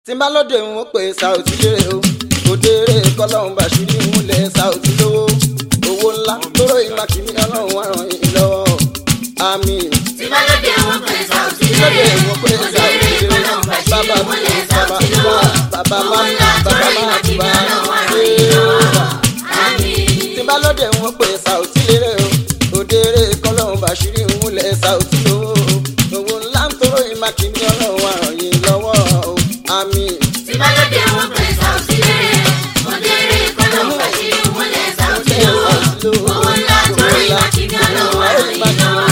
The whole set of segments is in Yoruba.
tí n bá lóde ń wọ́n pé Saoty lérè o òdèrè kọ́lọ́hún bàṣírí múlẹ̀ Saoty lówó owó ńlá tóró ìmà kìíní ọlọ́run wà ràn yín lọ́wọ́ àmín. tí bá lóde wọn pé Saoty lóde lérè ń wọ́n pé Saoty òdèrè lérè kọ́lọ́hún bàṣírí bàbá múlẹ̀ bàbá Saoty lówó bàbá owó má ńlá bàbá tóró má ìmà kìíní bàbá ọlọ́run wà ràn yín lọ́wọ́ àmín. tí n bá lóde ń wọ́n pé Saoty lérè o òdèrè kọ́lọ́hún bàṣírí múlẹ̀ Saoty lówó owó ńlá tóró ìmà kìíní ọlọ́run wà ràn yín lọ́wọ́ àmín. tí bá lóde wọn pé Saoty lérè òdèrè kọ́lọ́hún bàṣírí múlẹ̀ Saoty lówó owó ńlá tóró ìmà kìíní ọlọ́run wà ràn yín lọ́wọ́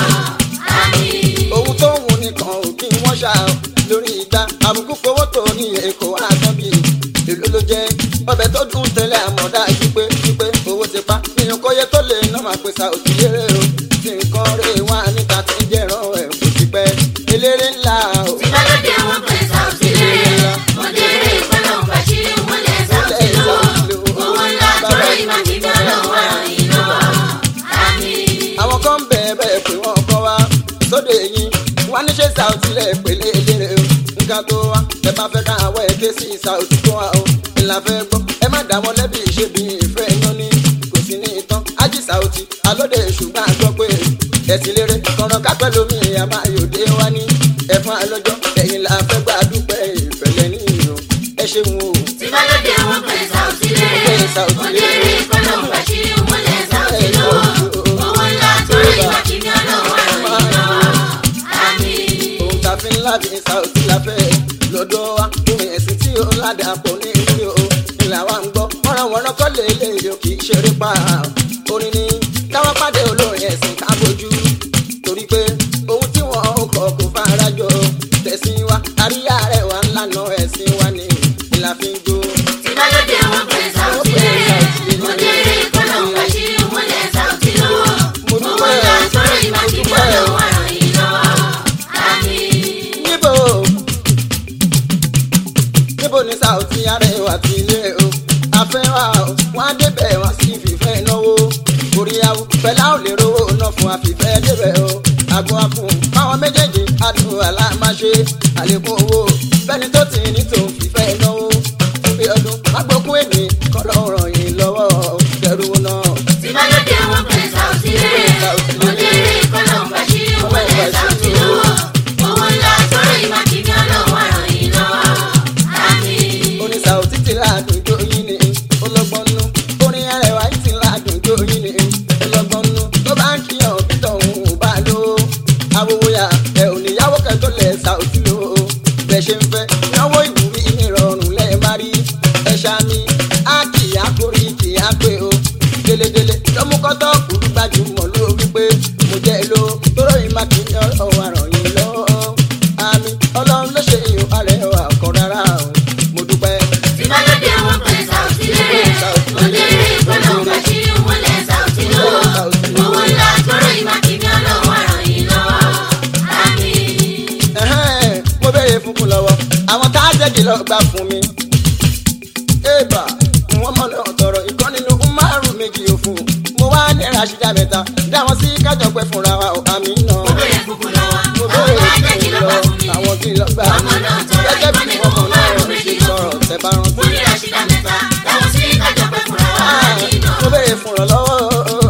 àmín. ohun tó ń wù nìkan ò kí wọ́n ṣá o lórí ìgbà àbùkù kówó tó ní èkó àtọ́ bí èlò ló jẹ́ ọbẹ̀ tó dùn tẹ́lẹ̀ àmọ̀dá wípé wípé owó ti pa ìyẹn kó yẹ tó lè ná máa pèsè Saoty lérè o tí nǹkan rè wá níta tí ń jẹ̀ràn ẹ̀ kò ti pẹ́ eléré ńlá o. tí bá lóde wọn pé Saoty lérè òdèrè kọ́lọ́hún bàṣírí múlẹ̀ Saoty lówó owó ńlá tóró ìmà kìíní ọlọ́run wà ràn yín lọ́wọ́ àmín. àwọn kan ń bẹ̀ẹ̀ bẹ́ẹ̀ pé wọ́n kọ́ wa sóde yìí wọ́n ní ṣe Saoty lẹ̀ pèlè eléré o nǹkan tó wá ẹ bá fẹ́ ká àwọ̀ ẹ̀ ké sí Saoty tó wá o ìlà fẹ́ gbọ́ ẹ má dá wọn lẹ́bi ṣe bí ìfẹ́ yan ní kò sí ní ìtàn ájí Saoty alóde ṣùgbọ́n a gbọ́ pé ẹ̀sìn lérè kọ̀ọ̀rọ̀ kápẹ́ lómi àmà yòdé wá ní ẹ̀fọn alọ́jọ́ ẹ̀yìn la fẹ́ gbà dúpẹ́ ìfẹ́lẹ́ ní ìrò ẹ ṣeun o. tí bá lóde wọn pé Saoty lérè òdèrè kọ́lọ́hún bàṣírí múlẹ̀ Saoty lówó owó ńlá tóró ìmà kìíní ọlọ́run wà ràn yín lọ́wọ́ àmín. ohun tá a fi ń lábì Saoty la fẹ́ lọ́dọ̀ wa ohun ẹ̀sìn tí ó ládàá pọ̀ ní ìlú o ìlà wa ń gbọ́ wọ́nranwọ́nran kọ́ lè lè yọ kì í ṣeré pa orin ni káwọn pàdé olórin ẹ̀sìn ká bójú torí pé ohun tí wọ́n ó kọ̀ kò fara jọ tẹ̀sìn wa àríyá rẹ̀ wà ńlànà ẹ̀sìn wa ni ìlà fi ń jó. tí bá lóde wọn pé Saoty lérè òdèrè kọ́lọ́hún bàṣírí múlẹ̀ Saoty lówó owó ńlá tóró ìmà kìíní ọlọ́run wà ràn yín lọ́wọ́ àmín. níbo níbo ni Saoty arẹwà ti ilé o àfẹ́wà o wọ́n á débẹ̀ wọ́n sì fìfẹ́ náwó oríyáwó pẹ̀lá ò lè rówó ná fún àfìfẹ́ débẹ̀ o àgọ́ àfún fáwọn méjèèjì adùn alámáṣe àlékún owó bẹ́ni tó ti ní tòun fìfẹ́ náwó fún bí ọdún agbókun èmi kọ́ ló ràn yín lọ́wọ́ dẹrù náà. tí bá lóde wọn pé Saoty lérè òdèrè kọ́lọ́hún bàṣírí múlẹ̀ Saoty lówó owó ńlá tóró ìmà kìíní ọlọ́run wà ràn yín lọ́wọ́ àmín. orin Saoty ti ládùn jó yín ni ọlọ́gbọ́n nú orin Arẹwà yìí ti ládùn jó yín ni ọlọ́gbọ́n nú tó bá ń kíyàn títọ̀ òun ò bá lò ó awòwòyà ẹ ò níyàwó kẹtọ́ lẹ̀ Saoty lò ó bẹ́ẹ̀ ṣe ń fẹ́ náwó ìwúrí ìrọ̀rùn lẹ́ẹ̀ má rí ẹ ṣáàmì á kì í àkórí kì í àpè o délédélé lọ́múkọ́tọ́ kùrú gbajúmọ̀ ló wípé mo jẹ́ ló tóró ìmá kì í ọ̀rọ̀ àràn yìí lọ́wọ́ àmì ọlọ́run ló ṣe ìhò Arẹwà kọ́ rárá o mo dúpẹ́. tí bá lóde wọn pé Saoty lérè òdèrè kọ́lọ́hún bàṣírí múlẹ̀ Saoty lówó owó ńlá tóró ìmà kìíní ọlọ́run wà ràn yín lọ́wọ́ àmín. Ẹ̀hẹ́n, mo béèrè fúnkún lọ́wọ́ àwọn tá a jẹ́jì lọ gbà fún mi. ébà wọ́n mọ̀ náà tọrọ ìkan nínú márùn méjì òfun mo wá ní Rashida mẹ́ta dáwọn sí kájọ pẹ́ fúnra wa ò àmì náà. mo bèrè fúnfún lọ́wọ́ mo àwọn béèrè tó ajẹ́ kí ló fúnkún gbà lọ fún mi. àwọn kí lọ gbà ọmọ mí. náà tọrọ gẹ́gẹ́ ìkan bí nínú wọ́n mọ̀ náà márùn ṣe méjì sọ̀rọ̀ tẹ́ bá rántí. mo ní Rashida mẹ́ta dáwọn sí kájọ pé fúnra wa Ah, àmín náà. mo béèrè fún ọ lọ́wọ́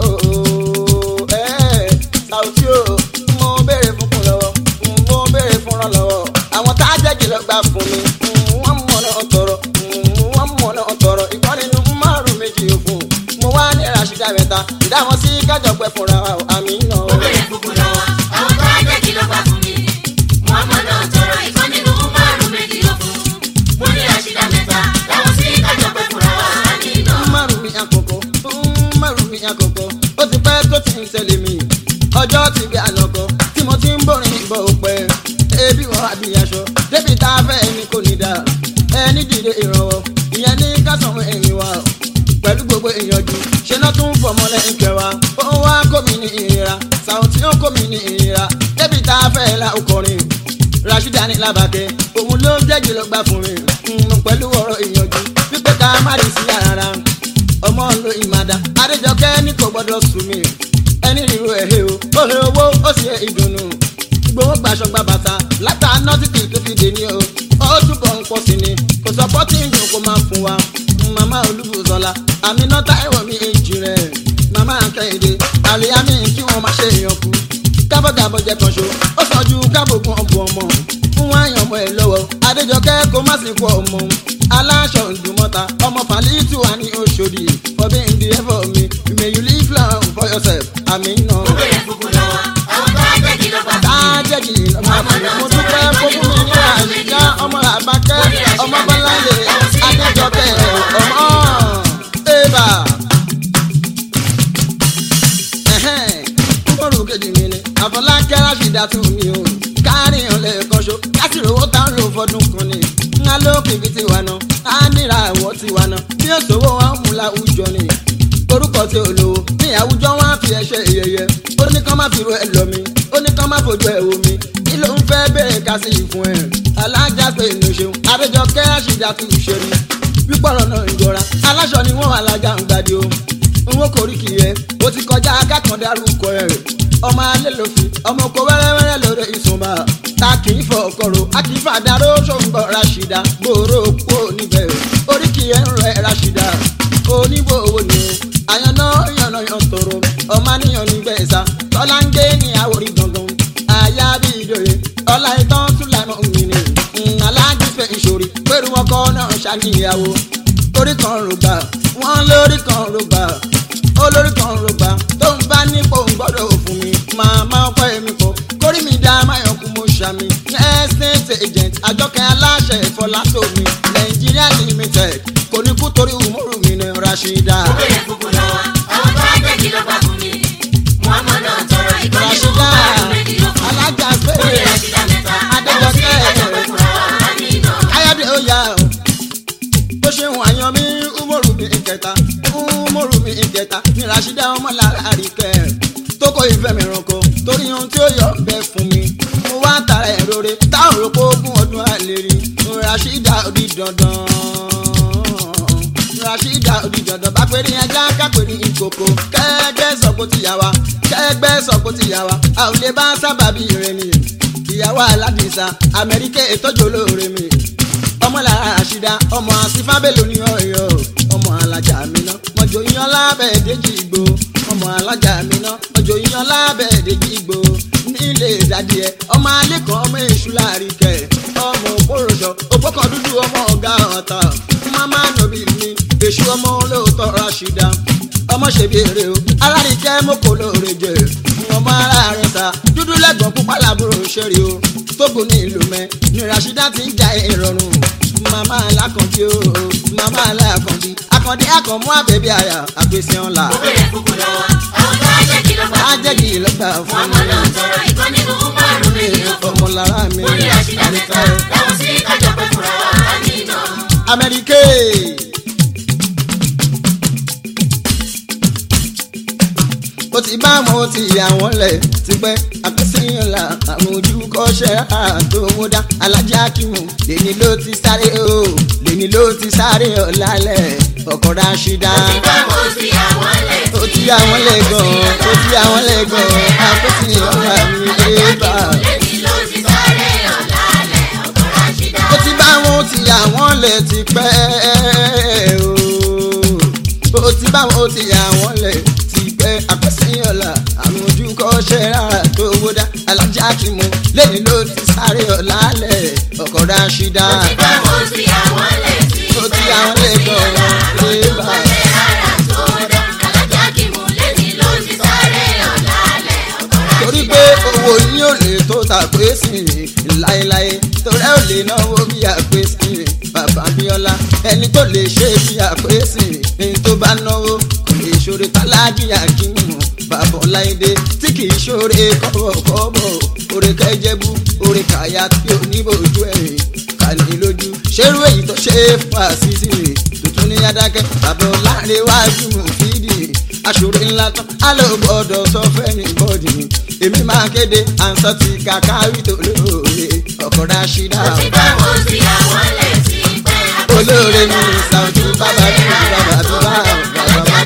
ẹ̀ Saoty o mo béèrè fún kún lọ́wọ́ mo béèrè fún ọ lọ́wọ́ àwọn tá a jẹ́jì lọ gbà fún mi wọ́n mọ̀ náà tọrọ wọ́n mọ̀ náà tọrọ ìkan nínú márùn méjì òfun mo wá ní Rashida mẹ́ta ìdáhùn sí kájọ pẹ́ fúnra wa ò, àmì náà. mo bèrè fúnfún lọ́wọ́ àwọn tó ajẹ́ kí ló gbà fún mi. Muhammad náà tọrọ ìkan nínú márùn méjì ló fún. mo ní Rashida mẹ́ta dáwọn sí kájọ pé fúnra wa àmín náà. márùn mi àkókò márùn mi àkókò ó ti pẹ́ tó ti ń ṣẹlẹ̀ mi ọjọ́ ti gbé ànàkọ́ tí mo ti ń borin bọ̀ òpẹ́ ebi wọ́n àbí aṣọ débi tá a fẹ́ ẹni kò ní dá ẹni dìde ìrànwọ́ ìyẹn ní kásán ẹ̀yìn wa pẹ̀lú gbogbo ìyànjú ṣe náà tún fọmọ lẹ́yìn kẹwàá ó ń wá kó mi ní ìrira Saoty ó kó mi ní ìrira débi tá a fẹ́ la ọkọrin Rashida ní làbàkẹ́ òun ló ń jẹ́jì ló gbà fún mi mm, pẹ̀lú ọ̀rọ̀ ìyànjú wípé ká má rí sí ara ọmọ lo ìmàdá adéjọkẹ́ ní kò gbọ́dọ̀ sùn mí ẹni ríro ẹ̀hẹ́ o ó he owó ó sì he ìdùnnú gbowó gbaṣọ gba bàtà látà nọ́tìkì tó fi dè ní o ó túbọ̀ ń pọ̀ sí ni kò sọpọ́tì ìdùn kó máa fún wa màmá olúbùsọ̀la àmínà táìwọ̀ mi èjì rẹ̀ màmá kẹ́hìndé àlìyámi kí wọ́n má ṣe èèyàn kú kábọ̀gàbọ̀ jẹ kan ṣo ó sàn ju kábògùn ọ̀bùn ọmọ fún àyàn ọmọ ẹ̀ lọ́wọ́ adéjọkẹ́ kó má sì kú ọmọ aláṣọ ìdùmọ̀ta ọmọ fàlítù wà ní oṣòdì fọbí ndí ẹ̀fọ́ mi may you live long for yourself àmì nà. ó bẹ̀rẹ̀ fúnfú lọ́wọ́ àwọn tó á jẹ́ kí ló bá fún mi. tájẹ́jì lọ́mọ àfẹ́ mo dúpẹ́ fún mi ní àyíká ọmọ àbákẹ́ ọmọ bọ́láyé adéjọkẹ́ ọmọ ẹ̀bà. kúkúrú kejì mi ni àfọlákẹ́ ráṣídà tún mi o kárí ọ̀lẹ́ kọ́ṣọ́ láti rówó tá ń lò fọdún kan ni ńlá lókè bí tiwa náà á níra àwọ̀ tiwa náà bí òṣòwò wọn mú láwùjọ ni orúkọ tí ò lówó ní àwùjọ wọn á fi ẹṣẹ ìyẹyẹ ó ní kán má fi ro ẹ lọ mi ó ní kán má fojú ẹ wò mí kí ló ń fẹ́ bẹ̀rẹ̀ ká sí ìfún ẹ alájà pé inú ṣeun àdéjọkẹ́ àṣìjà tún ṣe ni pípọ̀rọ̀ náà ń jọra aláṣọ ni wọ́n alájà ń gbàdí o n ó korí kì í yẹ ó ti kọjá akákan dárúkọ ẹ ọmọ alẹ́ ló fi ọmọ oko wẹ́rẹ́wẹ́rẹ́ lórí ìsúnmọ́ ta kì í fọ ọkọ̀rọ̀ a kì í fà dáró ṣòǹgbọ̀ rashida gbòòrò kú níbẹ̀ orí kì í ẹ̀ ń rẹ̀ rashida oníbò owó ni o àyànná yànnà yàn tòrò ọmọ níyàn nígbẹ̀ ẹ̀sà tọ́lá ń gé ní àwòrí gangan àyà bí ìdòye ọlá ìtàn tún lànà mi ni aláàjì fẹ́ ìṣòrí pẹ̀lú ọkọ náà ṣàníyàwó orí kan rògbà wọ́n lórí kan rògbà olórí kan rògbà tó ń bá nípò ń gbọ́dọ̀ fún mi màmá ọkọ èmi kọ kórì mi dá máyọ̀kú mo ṣàmì estate agent àjọkẹ́ aláṣẹ ìfọlásómi nàìjíríà limited kò ní kú torí umoru mi ní rashida. ó bẹ̀rẹ̀ fúnfú lọ́wọ́ àwọn tó á jẹ́ kí ló bá fún mi. muhammed náà tọrọ ìkọ́ni ló rashida bá àrùn méjì ló fún mi. alájà ó ní péré rashida mẹ́ta Adéjọkẹ́. àwọn sí àjọpẹ́ fúnra wa á ní iná. káyọ̀dé ó yá o bó ṣe hùn àyàn mi umoru mi ìkẹta umoru mi ìkẹta ní rashida ọmọlára àríkẹ́ tókò ìfẹ́ mi ránkọ torí ohun tí ó yọ bẹ fún mi mo wá tara ẹ̀ rore táwọn òròpó ogún ọdún àlè rí rashida òdi dandan rashida òdi dandan bá péré ajá kápẹ́rẹ́ ìkòkò kẹ́gbẹ́ sọ̀kò tìyàwá kẹ́gbẹ́ sọ̀kò tìyàwá a ò lè bá sábàbí rẹ ni ìyàwó aládìsá amẹ́ríkà ìtọ́jú olóore mi ọmọlára àṣìdá ọmọ àsìfábẹ́lò ní ọ̀yọ́ ọmọ alájà miná mọ̀jọ yan lábẹ́ èdèjì ìgbò ọmọ alájà miná mọ̀jọ yan lábẹ́ èdèjì ìgbò nílé ìdádì ẹ ọmọ alẹ́kọ̀ọ́ ọmọ èṣù láàrin kẹ ọmọ òpóròṣọ òpókàn dúdú ọmọ ọ̀gá ọ̀tá mama nobi mi èṣù ọmọ olóòótọ́ rashida ọmọ ṣèbí èrè o alárìíkẹ́ mọ́kò lóore jẹ ọmọ ara rẹ̀ ta dúdú lẹ́gbọ̀n pupa làbúrò ṣẹ́rí o tógun ní ìlú mẹ́ ní rashida ti ń ja ìrọ̀rùn mama alákànbí o mama alákànbí akànbí akànmú àbẹ̀bí àyà àgbèsè ọ̀la ó bẹ̀rẹ̀ fúnfú lọ́wọ́ àwọn tó á jẹ́ kí ló bá fún mi. ajẹ́jì ìlọ́gbà fún muhammed náà tọrọ ìkọ́ni ló bá àrùn méjì ló fún mi. ọmọ lára mi ó ní rashida mẹ́ta àwọn sí àjọpẹ́ fúnra wa á ní iná. amẹ́ríkè. ó ti bá wọn ó ti yà wọ́n lẹ̀ tipẹ́ àpèsèyàn la àwọn ojú kọ́ṣẹ́ àtòwódá alájà kìmù lèmi ló ti sáré o lèmi ló ti sáré ọ̀làlẹ̀ ọkọ̀ ráṣídá. Ìbámu sí àwọn lẹ̀ ó ti yà wọ́n lẹ̀ gan-an ó ti yà wọ́n lẹ̀ gan-an àpèsèyàn la mi ẹ̀ bá. lẹ́ni ló ti sáré ọ̀làlẹ̀ ọkọ̀ ráṣídá. ó ti bá wọn ó ti yà wọ́n lẹ̀ tipẹ́ o ó ti bá wọn ó ti yà wọ́n lẹ̀ tipẹ́ àpẹ́sẹ́yọ̀lá àwọn ojú kọ́ṣẹ́ rárá tó wódà alájà kìmù lẹ́yìn ló ti sáré ọ̀làlẹ̀ ọkọ̀ ráṣídá Ìbámu sí àwọn lẹ̀ sí ó ti yà wọ́n lẹ̀ gan-an ẹ̀ bá. torí pé owó yín ò lè tó tàpé sí i láéláé torí ẹ ò lè náwó bí àpé sí i bàbá Abíọ́lá ẹni tó lè ṣe bí àpé sí i ní tó bá náwó kò lè ṣoore tálájì àkínú bàbá Ọláìdé tí kì í ṣoore kọ́bọ̀kọ́bọ̀ oore kẹjẹbú oore kàyà tí ò ní bójú ẹ̀yìn kàní lójú ṣerú èyí tó ṣe é fún àṣìṣe tuntun ní adákẹ́ bàbá Ọlárẹ̀wájú fídì aṣòro ńlá tán á lọ gbọ́dọ̀ sọ fẹ́ni bọ́dì èmi máa kéde àǹsọ́ ti kàkà rí tó lóore ọkọ̀ ráṣídà olóore mi ṣàǹtú bàbá mi bàbá tó bá bàbá bá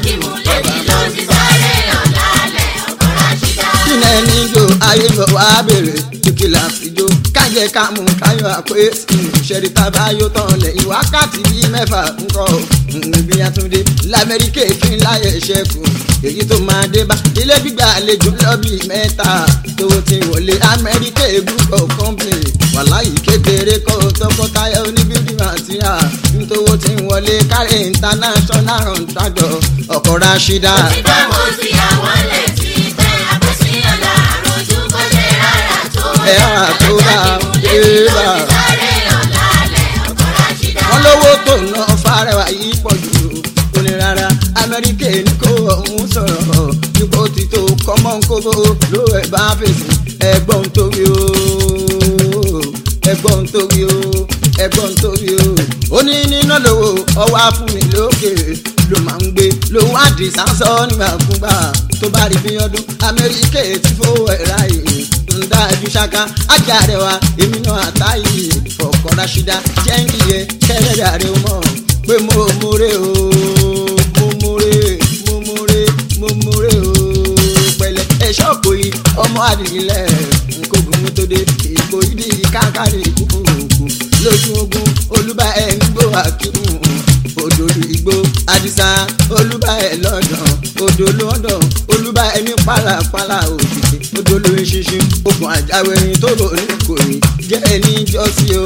kíni ẹni jó ayé lọ wá bèrè kìkì láti jó kájẹ jẹ́ ká mú káyọ̀ àpé ìṣẹ̀rí tábà yóò tán lẹ́yìn wákàtí bíi mẹ́fà ńkọ́ níbi àtúndé lamẹ́ríkà kí n láyé ṣẹ́kù èyí tó máa dé bá ilé gbígbà àlejò lọ́bì mẹ́ta tó ti wọlé amẹ́ríkà group of company wàláyé kékeré kọ́ tọkọtaya oníbíbí màtíà nítorí tí ń wọlé kárí international contractor ọkọ̀ rashida. Òtítọ́ mo ti àwọn létí pé àpèsíyàn láàrọ̀ ojú kò ṣe rárá tó Ẹ rárá tó dá, Alájà ẹ kí mo bá. lè ní ló ti sáré ọ̀làlẹ̀ ọkọ̀ Rashida. wọ́n lówó tó ná fárẹwà yìí pọ̀ jù ó ní rárá amẹ́ríkà ní kó ọ̀hún sọ̀rọ̀ ipò tí tó kọ́mọ́ kóbó ló ẹ̀ bá fèsì ẹgbọ́n torí o ẹgbọ́n torí o ẹgbọ́n torí o ó ní níná lówó ọwọ́ afúnmi lókè ló máa ń gbé lòun àdìsá sọ nígbàkúgbà tó bá rí bí ọdún amẹ́ríkà ti fowó ẹ̀ ráyè ń dájú ṣáká ajá rẹ wa èmi náà àtàyè ọkọ̀ rashida jẹ́ ń yẹ kẹ́lẹ́dà rẹ mọ̀ pé mo múre o mo múre mo múre mo múre o pẹ̀lẹ́ ẹ̀ṣọ́ kò yí ọmọ àdìgílẹ̀ nkógun tó dé ìkó ìdí káàkiri kúkúrúkú lójú ogun olúbà ẹ̀ ń gbó àkíkù òdòdó igbó àdìsá olúbà ẹ̀ lọ́dọ̀ odò lọ́dọ̀ olúbà ẹ̀ ní pàlàpàlà òkìkí odò ló ń ṣinṣin ogun àjáwérin tó rò ní kò ní jẹ́ ẹni jọ́sí o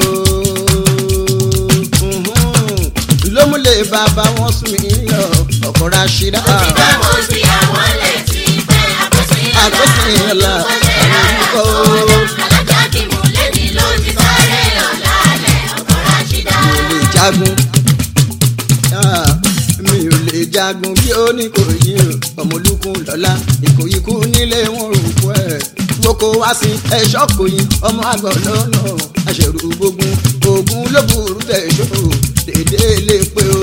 lómúlẹ̀ bàbá wọn sùn mí lọ ọkọ̀ rashida. Òtítọ́ mo ti àwọn létí pé àpèsíyàn Àpèsíyàn láàrọ̀ ojú kò ṣe rárá tó Alájà kí mo lè ní ló ti sáré ọ̀làlẹ̀ ọkọ̀ Rashida. mi ò lè jagun Ah, mi ò lè jagun bí ó ní kò yí o ọmọlúkún lọ́la ìkòyíkú nílé wọn rò kú ẹ̀ gboko wá sí ẹ̀ṣọ́ kòyí ọmọ àgbọ̀ lọ́nà àṣẹrù gbógun ogun ló burú tẹ̀sọ́ dédé lè pé o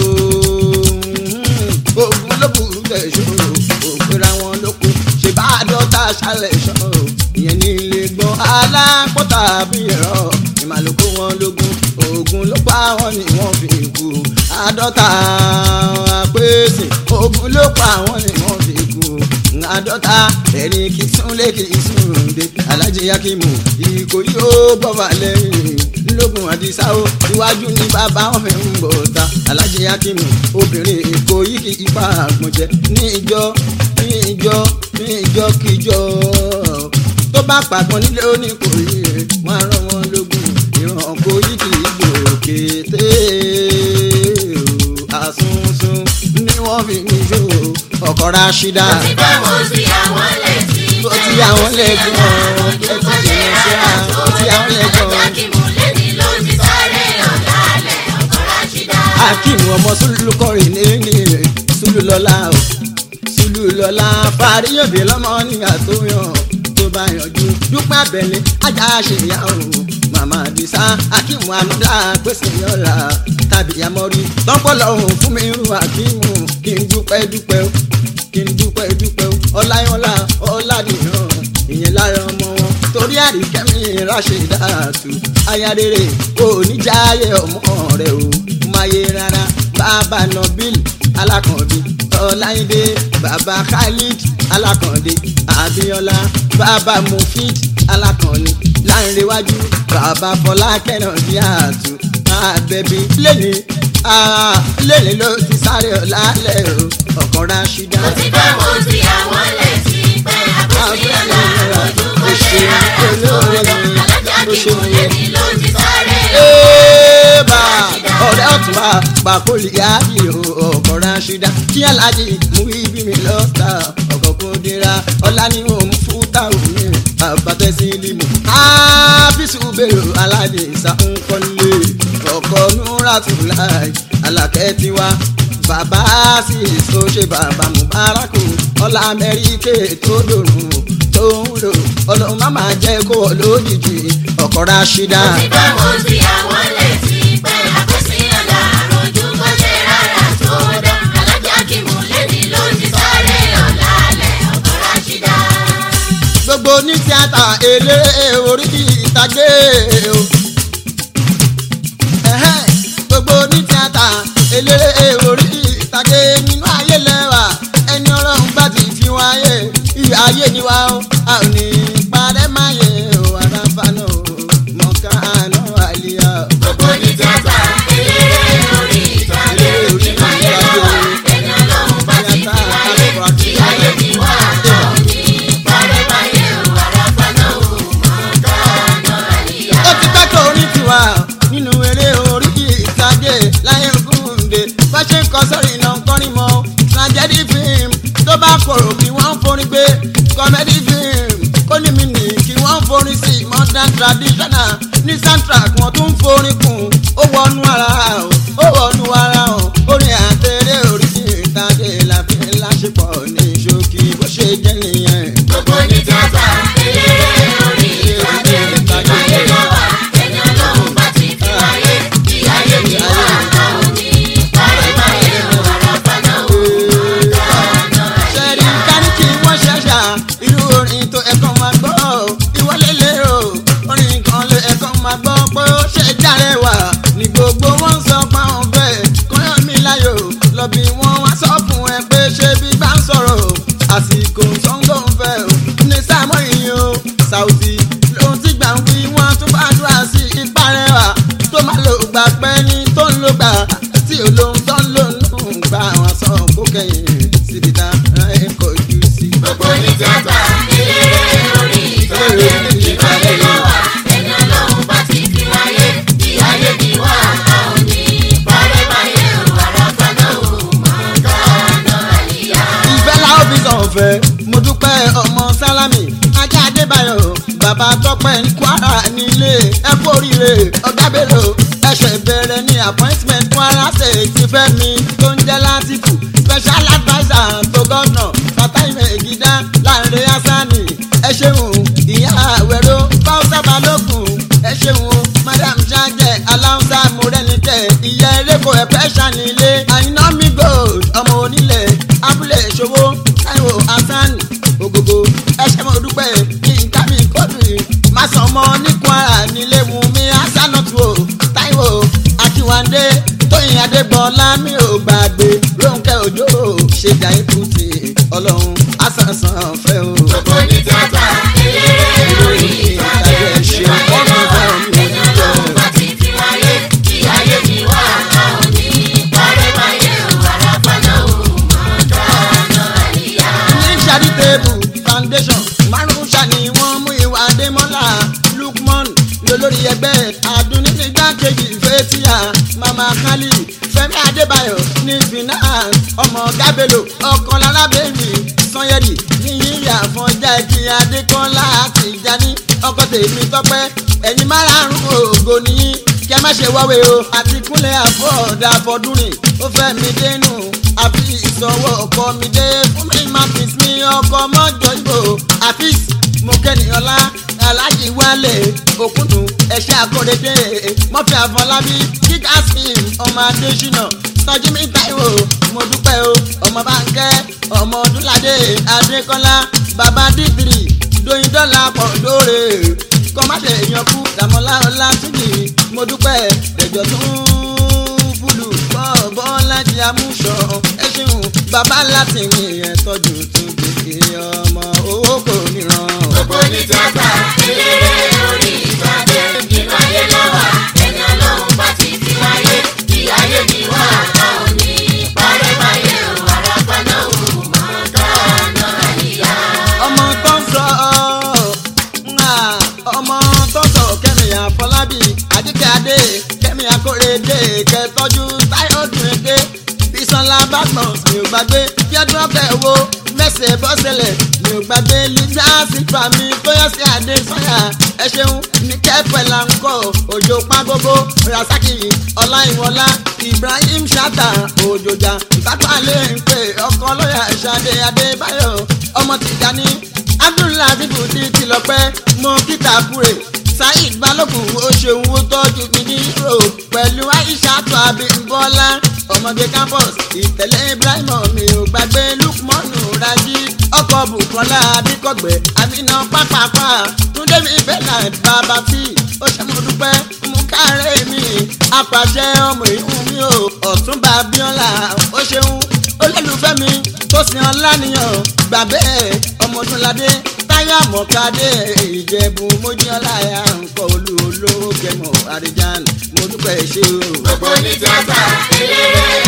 ogun ló burú tẹ̀sọ́ òpèrè àwọn lóko ṣe bá dọ́ta ṣálẹ̀ ṣọ́ ìyẹn ní ilé gbọ́n alápọ̀tà bí ẹ̀rọ ìmàlùkù wọn lógún ogun ló pa wọn ni wọn fi kú àádọ́ta àpèsè ogun ló pa wọn ni wọn fi kú àádọ́ta ẹni kì í súnlé kì í súnde alájí yakimu ìkòyí ó bọ́fà lẹ́yìn lógun àdìsá ó iwájú ní bàbá wọn fi ń bọ̀ ta alájí yakimu obìnrin ìkòyí kì í pa àgbọ̀njẹ ní ìjọ ní ìjọ ní ìjọ kíjọ tó bá pàgbọ́n nílé oníkòyí wọn á rán wọn lógun ìran kòyí kì í gbòkèté àsunsun ni wọ́n fi mí ṣó ọkọ̀ rashida. Òtítọ́ mo ti àwọn létí Ó ti àwọn lẹ́gbọ̀n, ẹ ti jìnnà síra, ó ti àwọn lẹ́gbọ̀n. Alájà kí mo lè ní ló ti sáré ọ̀làlẹ̀ ọkọ̀ Rashida. akeem ọmọ sulu kọrin ní sulu lọlá o sulu lọlá fàríyànbí lọmọ nígbà tó yàn tó bá yanjú dúpẹ́ abẹ́lé ajá ṣèyá o màmá àdìsá akeem anúdá pèsè yọ̀ọ̀la tàbí amọ́rí tọ́pọ̀lọ́hún fún mi rú akeem kí n dúpẹ́ dúpẹ́ o kí n dúpẹ́ dúpẹ́ o ọláyọ́lá ọ̀làdìyàn ìyẹn lára ọmọ wọn torí àríkẹ́mi ráṣẹ̀dáàtú aya rere kò ní jáyé ọmọ rẹ o máyé rárá bàbá nabil alákànbí ọláyídé bàbá khalid alákàndé abiola bàbá mufid alákànní láńrewájú bàbá fọlá kẹnàdí àtú àbẹ̀bí lẹ́ni lẹ́ni ló ti sáré ọ̀làlẹ̀ o ọkọ̀ rashida. Òtítọ́ mo ti àwọn létí pé àpèsíyàn láàrọ̀ ojú kò ṣe rárá tó Alájà kí mo lè ní ló ti sáré Eba ọ̀rẹ́ ọ̀tún wa pàkólì yáàbí ọkọ̀ ránṣídá kí aláàjì mú ibi mi lọ́ta ọkọ̀ kó dira ọ̀la ni òun fúta òní àbátẹ́sí limu. ábísù bèrò aládé ìsàkúnkọ́lé ọkọ̀ núrátùláì alákẹ́ tiwa bàbá sì so ṣe bàbá mubaraku ọlá amẹ́ríkè tó dòrùn tó ń lò ọlọ́run má máa jẹ́ kó wọ lójijì ọkọ̀ ránṣídá. Òtítọ́ mo ti àwọn létí pé àpèsíyàn láàrọ̀ ojú kò ṣe rárá tó dá Alájà kí mo lè ní ló ti sáré ọ̀làlẹ̀ ọkọ̀ Rashida. gbogbo ní tíátà eléré orí ìtàgé o. Ẹ̀hẹ́n, gbogbo ní tíátà eléré orí ìtàgé nínú ayé lẹ́wà ẹni ọlọ́run bá ti fi wáyé ayé ni wá ó a ò ní parẹ́ máa yẹ o àràfà náà o mọ̀ká traditional ní soundtrack wọn tún forin kùn ó wọnú ara o ó wọnú ara o orin àtẹrẹ orí ìtàgé làfi láṣepọ̀ ní ṣókí bó ṣe jẹ́ nìyẹn. Gbogbo ní tíátà, eléré orí ìtàgé, ìgbàyé lọ́wọ́, ẹni ọlọ́run bá ti fi wáyé, ìyáyé ni wà á òní. Báyébáyé ò àràfà náà ò dáná ṣẹ́rí kárí kí wọ́n ṣẹ̀ṣà irú orin tó ẹ̀kọ́ máa gbọ́ ìwọlé lérò orin kan ló ẹ̀kọ́ máa gbọ́ pé ó ṣe járe wà ní gbogbo wọn sọ pé àwọn bẹ́ẹ̀ kọ́yọ̀ mi láyò lọ bí wọ́n wá sọ fún ẹ pé ṣé bí bá ń sọ̀rọ̀ àsìkò sọ́ńgò ń fẹ́ o ní sáàmù yìí o Saoty lóhun tí gbà ń wí wọ́n tún bá dúrà sí ìparẹ́ wa tó máa lò gbà pẹ́ ní tó ń lò gbà tí olóhun tó ń lò nù gbà wọn sọ kó kẹ́yìn síbi tá ẹ kọjú sí. Gbogbo ní tíátà, eléré orí ìtàgé, ìgbàyé lọ́wọ́, ẹni ọlọ́run bá ti fi wáyé, ìyáyé ni wà á òní. Báyébáyé ò àràfà náà ò dáná àyíyá. ìfẹ́ la ó fi sàn fẹ́ mo dúpẹ́ ọmọ sálámì ajá adébáyọ̀ bàbá tọpẹ́ ní kwara nílé ẹ kú oríire ọ̀gá bello ẹsẹ̀ bẹ̀rẹ̀ ní appointment kwara state ti fẹ́ mi tó ń jẹ́ látìkù special adviser tó gọ́nà fatai megida láàrin asani ẹ ṣeun ìyá àwẹ̀rọ fáwọsà balógun ẹ ṣeun madam jajẹ aláwùsá mọrẹnitẹ ìyá eréko ẹpẹ ṣànílé àyínà mi gold ọmọ onílẹ̀ abúlé ìṣòwò táìwò hasan ògògò ẹṣẹ mo dúpẹ́ yínká mi kódù màsànmọ ní kwara nílé mu mi hasanatu o táìwò akíwándé tóyìn adégbọlá mi ò gbàgbé rónkẹ́ òjò ṣèjà ìkùtì ọlọ́run àsànsàn fẹ́ o. Gbogbo ní tíátà, eléré orí ìtàgé, ìgbàyé lọ́wọ́, ẹni ọlọ́run bá ti fi wáyé, ìyáyé ni wà á òní. Báyébáyé ò àràfà náà ò dáná àyíyá. ní charitable foundation márùn ṣàní wọ́n mú ìwà adémọ́lá lukman lólórí ẹgbẹ́ adúnínígbàkejì fẹ́tíà mama kali fẹ́mi adébáyọ̀ ní finance ọmọ gábélò ọkàn lálábẹ́ẹ̀mí sanyẹ́rì ní yíyà fọjá ẹkí adékọ́lá àti ìjáni ọkọ̀ tèmi tọ́pẹ́ ẹ̀yin márààrún ògo nìyí kí a má ṣe wáwé o àti kúnlẹ̀ àfọ̀dà fọdúnrìn ó fẹ́ mi dénú àfi ìsọwọ́ ọkọ mi dé fún mi martins mi ọkọ mọ́jọ ìbò àfíìs mọ̀kẹ́nìyànlá aláàjì wálé òkúndùn ẹ̀ṣẹ́ àkọ́dédé mọ́fì àfọlábí kíkà sim ọmọ adésínà tọ́jú mi táìwò mo dúpẹ́ o ọmọ báńkẹ́ ọmọ ọdúnládé adékọ́lá bàbá dídìrì dóyin dọ́là pọ̀ lóore kọ́máṣe èèyàn kú dàmọ́lá ọlátúnjì mo dúpẹ́ ẹ̀jọ̀ tó ń fúlù bọ́ bọ́lá di amúṣọ ẹ ṣeun bàbá láti mi ẹ̀ tọ́jú tún gbèsè ọmọ owó kò níran. Gbogbo ní tíátà, eléré orí ìtàgé, ìgbàyé lọ́wọ́, ẹni ọlọ́run bá ti fi wáyé, ìyáyé ni wà á òní. Báyébáyé ò àràfà náà ò dáná àyíyá. ọmọ tó ń sọ ńlá ọmọ tó ń sọ kẹ́mi àfọlábí àdìkẹ́ adé kẹ́mi akóredé kẹtọ́jú táyọ̀dún èdè bisola badmus mi ò gbàgbé yẹdùn ọbẹ̀ wo mẹ́sẹ̀ bọ́sẹ̀lẹ̀ mi ò gbàgbé lisa sífà mi tóyọ̀ sí adé sọ́yà ẹ ṣeun ní kẹ́pẹ́ là ń kọ́ òjò pàgógó rasaki ọláìwọlá ibrahim shata òjòjà ìbátàlẹ̀ ń pè ọkọ lọ́yà ṣadé adébáyọ̀ ọmọ tìjàní abdullahi bùdí tìlọpẹ́ mọ kíta kúrè saheed balógun ó ṣeun ó tọ́jú mi ní europe pẹ̀lú aisha tó abímbọ́lá ọmọge campus ìtẹ̀lé ibrahim mi ò gbàgbé lukmanu raji ọkọ̀ bukola abikọ̀gbẹ́ amina pápápá túndé mi bernard bàbá tí ó ṣe mo dúpẹ́ mú kárẹ́ mi apàṣẹ ọmọ ìhun mi ò ọ̀túnba abiola ó ṣeun olólùfẹ́ mi tó sin ọlá nìyàn gbà bẹ́ẹ̀ ọmọdúnládé táyà mọ̀kadé ìjẹ̀bù mojíọ́lá ya nǹkan olú olówó kẹmọ̀ àríjàn mo dúpẹ́ ṣe o. Gbogbo ní tíátà, eléré